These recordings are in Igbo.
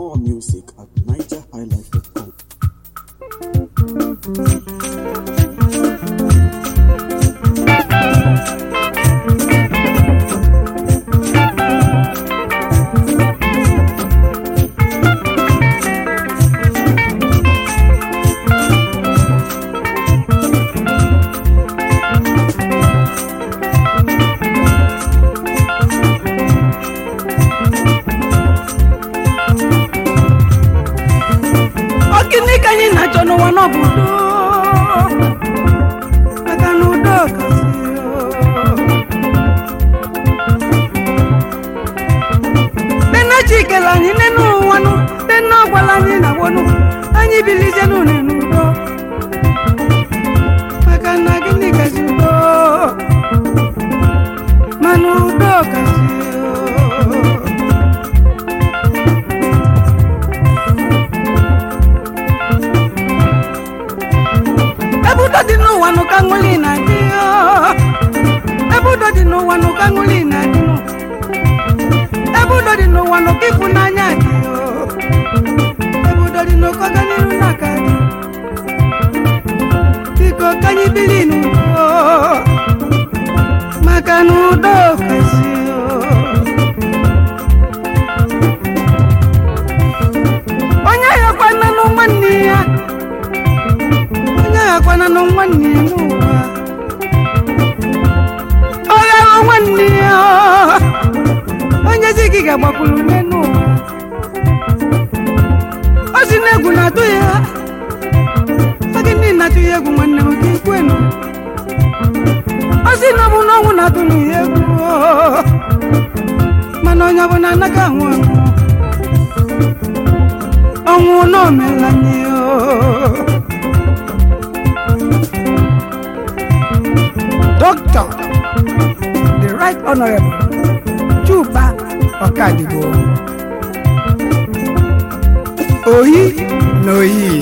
More music at nigerhighlife.com. Ọ gịnị ka anyị na-achọ n'ụwa n'ọbụ udo maka na udo kasị nne chikele anyị nne n'ụwa nụ nne ọgwala anyị na wonụ anyị bilizie n'ụlọ n'udo maka na gịnị kasị udo mana udo kasị ebe udo dị n'ụwa nụ ka ṅụli na-adị oo. ebe udo dị n'ụwa nụ ka ṅụli na-adị nụ. ebe udo dị n'ụwa nụ ka ịfụnanya dị oo. ebe udo dị n'ụkọ ọganihu na-aka dị biko ka anyị biri n'udo maka na udo kasị oo. onye yakwana nụ nwanne ya onye aghakwana nụ nwanne ya n'ụwa ọ ghara nwanne ya onye zi gị ga-agbakwuru nne n'ụwa ọ si na egwu na-atụ ya ọ gị ndị na-atụ ya egwu nwanne m ka ikwenu ọ si na ọ bụ na ọnwụ na-atụ na ya egwu mana onye ọbụla anaghị anwụ anwụ ọnwụ na omelanye Doctor, the Right Honorable Chuba Ọkadigbo. Oyi na oyi.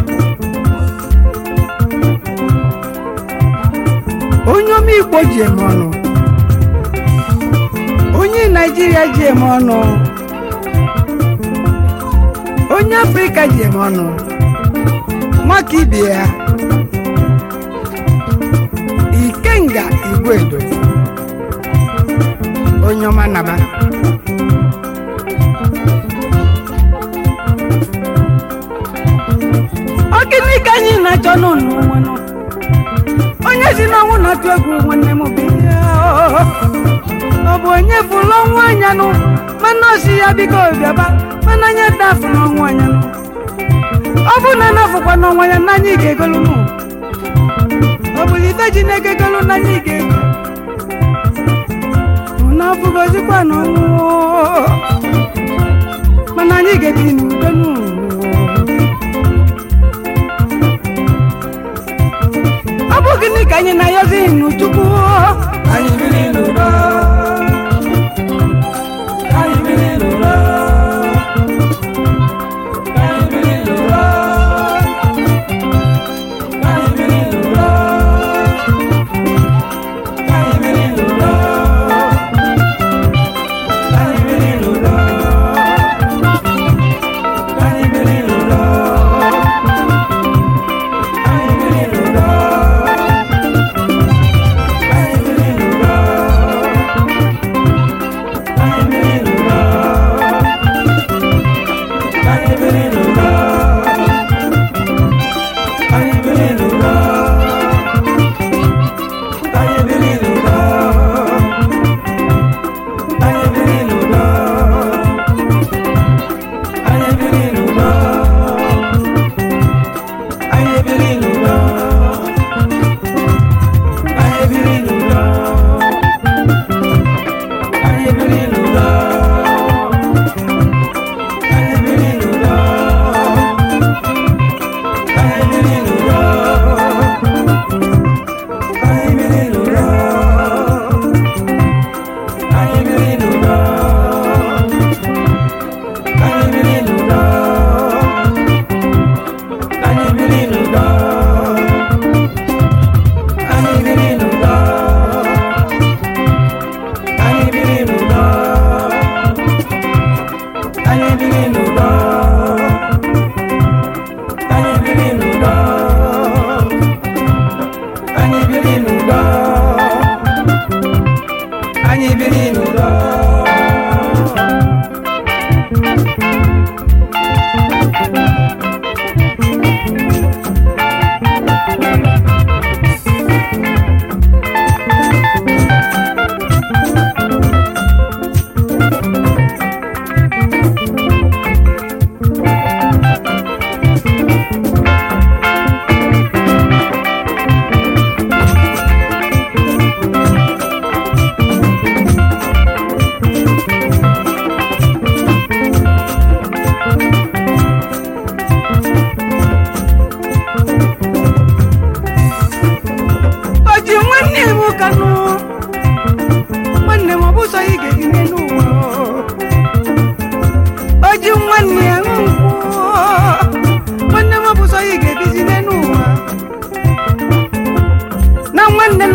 Onye ome Igbo ji eme ọnụ. Onye Naijiria ji eme ọnụ. Onye Afrịka ji eme ọnụ. Nwaka ibe ya. ikenga igwedo onye ọma naba ọ gịnị ka anyị na-achọ n'ụlọ nwanụ onye si n'ọnwụ na-atụ egwu nwanne m bụ ihe ọ bụ onye fụrụ ọnwụ anya nụ mana o si ya biko bịaba mana anya dafụ n'ọnwụ anya nụ ọ bụ na anafụkwa n'ọnwa ya n'anya ị ga-egolu nụ ọ bụ ife ji na-egegolu n'anya ị ga-ege na ọ bụgozikwa n'ọnwụ mana anyị ga-ebi n'udo n'ụwa ọ bụ gịnị ka anyị na-ayọzi n'uchukwu anyị biri n'udo anyị biri n'udo anyị biri n'udo anyị biri n'udo anyị biri n'udo anyị biri n'udo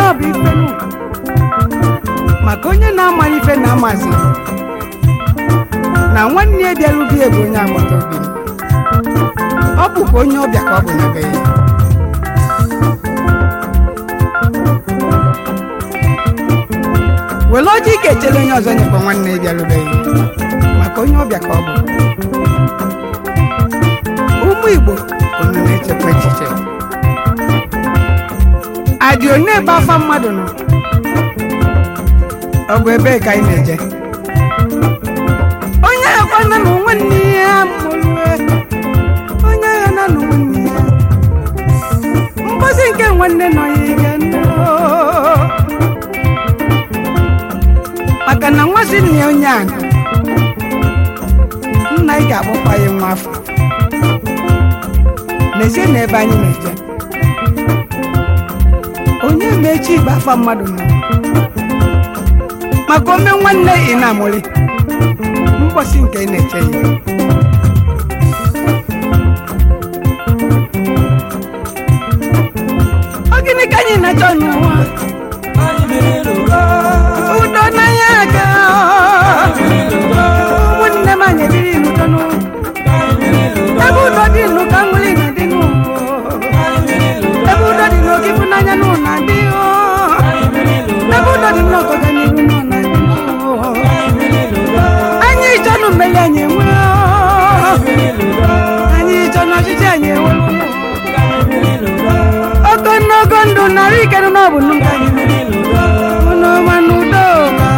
ọ bụ ife nụ maka onye na-amaghị ife na-amazi na nwanne ya bịarubie bụ onye agbata obi m. ọ bụkwa onye ọbịa ka ọ bụ na be ya were ọjị ike echere onye ọzọ nyekwa nwanne ya bịarubeghị maka onye ọbịa ka ọ bụ ụmụ igbo unu na-echekwa echiche adị one ebe afa mmadụ nọ ọ bụ ebe ka anyị na-eje onye akwa na na nwanne ya mụrụe onye agha na na nwanne ya mgbozi nke nwanne nọ ya ige nnọọ. maka na nwa si nna ya onye a nna ị ga-akpọkwa ya nwa afọ n'ezie na ebe anyị na-eje onye ma echi igbe afa mmadụ nọ maka ome nwanne ị na-amụrị mgbọsị nke ị na-eche ya ọ gịnị ka anyị na-achọ n'ụwa udo n'anya aga ụmụnne m anyị ebiri n'udo n'ụwa ebe udo dị nụ ka nwere na dị nụ ebe udo dị n'oge ịfụnanya nụ na dị ebe udo dị n'oge ọganihu nụ na dị anyị chọ nụ mmeri anyị enwe anyị chọ n'ọchịchị anyị enwe ogologo ndụ narị ike nụ n'ọbụ nụ ka anyị unu ma n'udo ka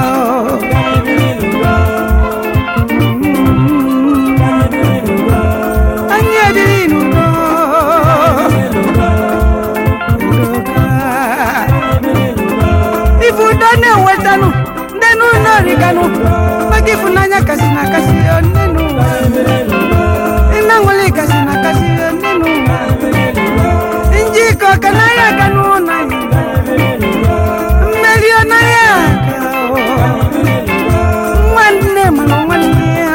anyị ebiri n'udo ife udo na-ewetanụ ndị n'ụlọ riganụ maka ịfụnanya kasị na akasị nne n'ụwa ịna nwere kasị na akasị nne n'ụwa njikọ ka n'ahịa aka n'ụlọ anyị mmeri ọnaghị aka nwanne mana nwanne ya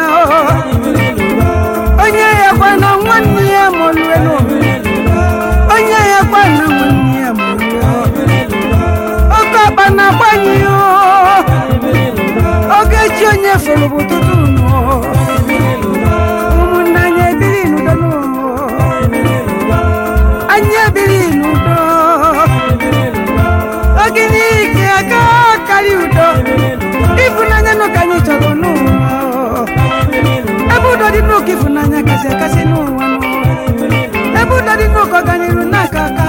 onye ya kwa na nwanne ya mụlụelu onye ya kwa na nwanne ya mụlụelu oke ọkpa na-agbanye oge chi onye fụrụ bụ ụtụtụ nụ ụmụnne anyị ebiri n'udo nụ anyị ebiri n'udo oge n'ike aka karị udo ịfụnanya nụ ka anyị chọrọ n'ụwa ebe udo dị n'ụka ịfụnanya kasị akasị n'ụwa nụ ebe udo dị n'ụka ọganiru n'aka aka